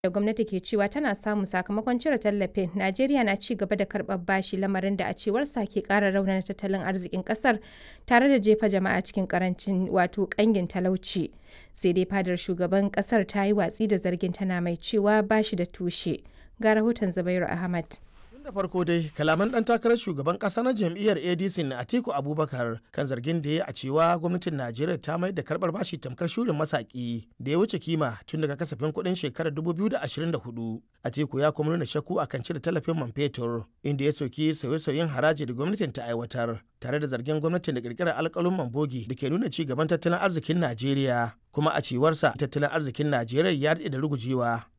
da gwamnati ke cewa tana samu sakamakon cire tallafin najeriya na ci gaba da karɓar bashi lamarin da a cewarsa ke ƙara raunana tattalin arzikin ƙasar tare da jefa jama'a cikin karancin wato ƙangin talauci sai dai fadar shugaban ƙasar ta yi watsi da zargin tana mai cewa bashi da tushe ga rahoton zubairu ahmad Tun da farko dai kalaman dan takarar shugaban kasa na jam'iyyar ADC na Atiku Abubakar kan zargin da ya a cewa gwamnatin Najeriya ta mai da karbar bashi tamkar shurin masaki da ya wuce kima tun daga kasafin kuɗin shekarar 2024. Atiku ya kuma nuna shakku akan cire tallafin man fetur inda ya soki sauye-sauyen haraji da gwamnatin ta aiwatar tare da zargin gwamnatin da kirkirar alkalin bogi da ke nuna ci gaban tattalin arzikin Najeriya kuma a cewarsa tattalin arzikin Najeriya ya daɗe da rugujewa